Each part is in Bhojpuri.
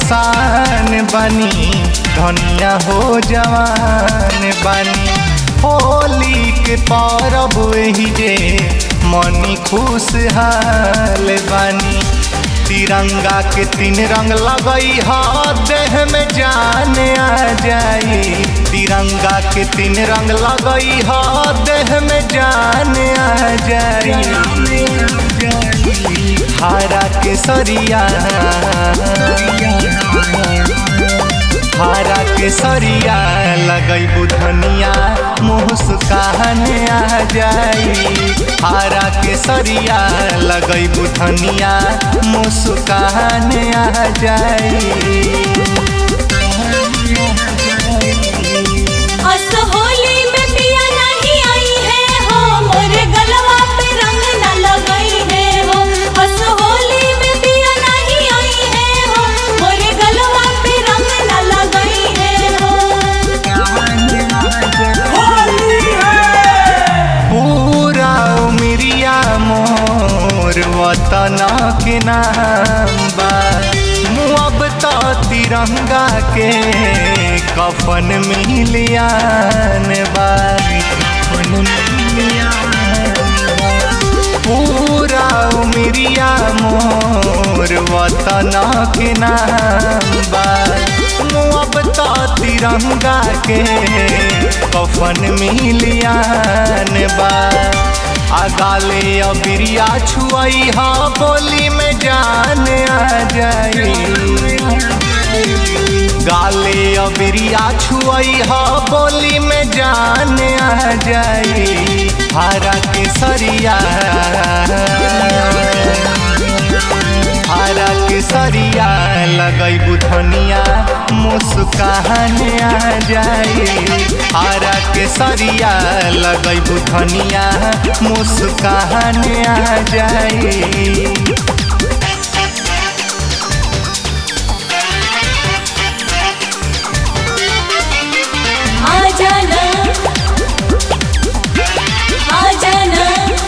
परेशान बनी धनिया हो जवान बनी होली के परब ही जे मनी खुशहाल बनी तिरंगा के तीन रंग लगई ह देह में जान आ जाई तिरंगा के तीन रंग लगई ह देह में जान आ जाई हरा के सरिया हरा के सरिया लगई बुधनिया मुस्कान आ जाई हरा के सरिया लगई बुधनिया मुस्कान आ जाई अस होली में पिया नहीं आई है हो मोरे गलवा पे रंग न लगई है हो अस होली में पिया नहीं आई है हो मोरे गलवा पे रंग न लगई है हो पूरा उमरिया मोर वतन के नाम बा मुअब तो तिरंगा के कफन मिलियान बा कफन मिलियान बा। पूरा उमरिया मोर वतन के नाम बा मुअब तो तिरंगा के कफन मिलियान बा आगाले अबिरिया छुआई हा बोली में जान आ जाई गाले अबिरिया छुआई हा बोली में जान आ जाई हरा के सरिया हरा के सरिया लगई बुधनिया मुस्कान आ जाई हरा के सरिया लगई बुधनिया मुस्कान आ जाई आ जाना आ जाना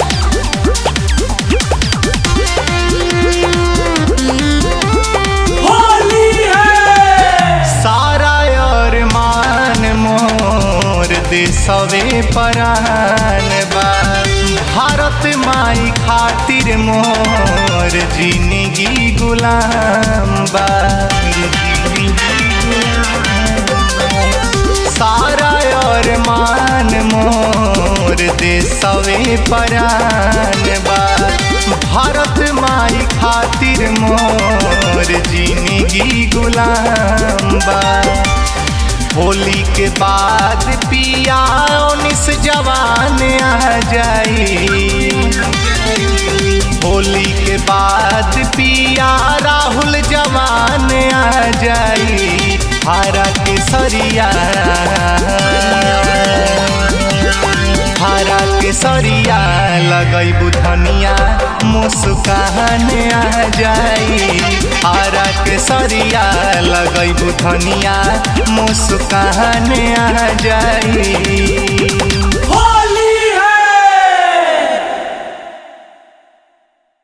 सारा और मान मोर देशवे परान बा भारत माई खातिर मोर जिंदगी गुलाम बा सारा और मान मोर देशवे परान बा भारत माई खातिर मोर जिंदगी गुलाम बा होली के बाद पिया उन्नीस जवान आ जाई होली के बाद पिया राहुल जवान आ जाई हरा के सरिया हरा के सरिया लगई बुधनिया मुस्कान आ जाई हरा के सरिया लगई बुधनिया मुस्कान आ जाई